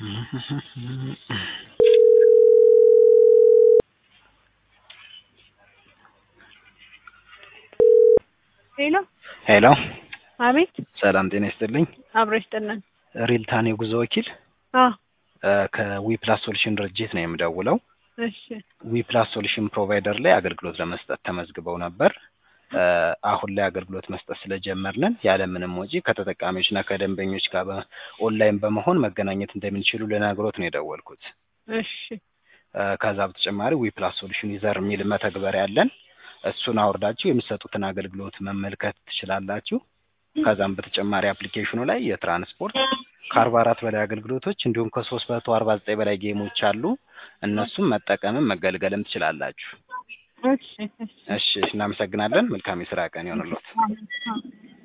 ሄሎ ሄሎ አቤት ሰላም ጤና ይስጥልኝ። አብሮ ይስጥልን። ሪልታን የጉዞ ወኪል አ ከዊፕላስ ሶሉሽን ድርጅት ነው የምደውለው። እሺ ዊፕላስ ሶሉሽን ፕሮቫይደር ላይ አገልግሎት ለመስጠት ተመዝግበው ነበር። እ አሁን ላይ አገልግሎት መስጠት ስለጀመርንን ያለምንም ወጪ ከተጠቃሚዎችና ከደንበኞች ጋር በ- ኦንላይን በመሆን መገናኘት እንደምንችሉ ልነግሮት ነው የደወልኩት። እሺ እ ከዛ በተጨማሪ ዊፕላስ ሶሉሽን ዩዘር የሚል መተግበሪያ አለን። እሱን አውርዳችሁ የሚሰጡትን አገልግሎት መመልከት ትችላላችሁ። ከዛም በተጨማሪ አፕሊኬሽኑ ላይ የትራንስፖርት ከአርባ አራት በላይ አገልግሎቶች እንዲሁም ከሶስት መቶ አርባ ዘጠኝ በላይ ጌሞች አሉ። እነሱም መጠቀምም መገልገልም ትችላላችሁ። እሺ እሺ እሺ እናመሰግናለን። መልካም የስራ ቀን ይሆንልዎት። አሜን። አሜን።